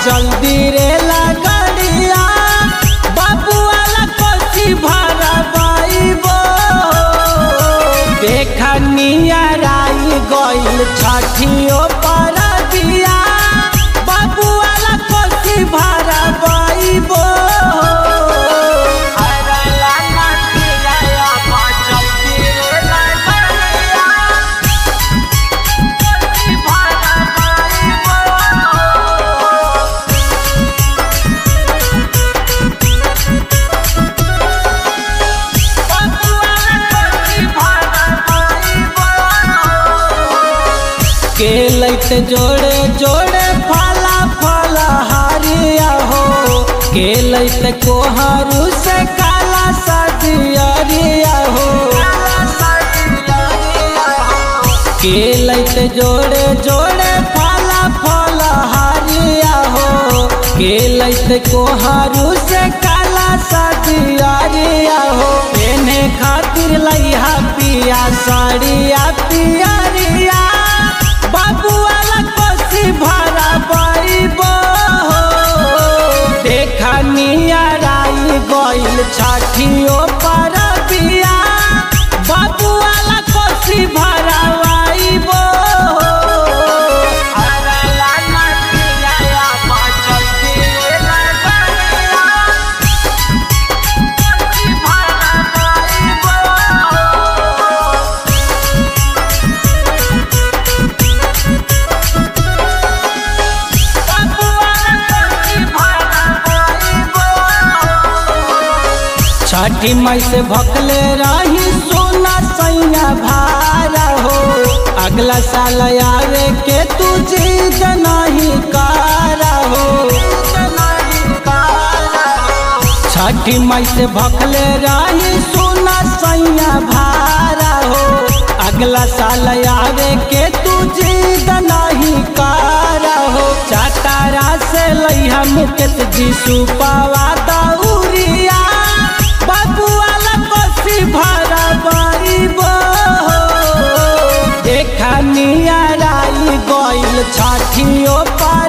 जल्दी रे लगड़िया बाबू वाला कोसी भरा बाईबो देखा नियराई गइल छठियो पर दिया बाबू वाला कोसी भरा बाईबो के लैत जोड़े जोड़े फला फला हरिया हो के लैत कोहरू से काला सदियरिया हो के लैत जोड़े जोड़े फला फला हरिया हो के लैत कोहरू से काला सदियरिया हो एने खातिर लइहा पिया साड़िया पियरिया बाबू वाला कोसी भरा बाईबो देखा नियराई गइल छठियो पर बिया बाबू वाला कोसी भरा बाईबो छठी मई से भकले रही सोना सैया भारा हो अगला साल आवे के तू जीत नहीं कारा हो छठी मई से भकले रही सोना सैया भारा हो अगला साल आवे के तू जीत नहीं कारा हो चातारा से लैहा मुकेश जी सुपावा दौरिया बाबू वाला कोसी भरा बारीबो देखा नियराई गइल छठियो पर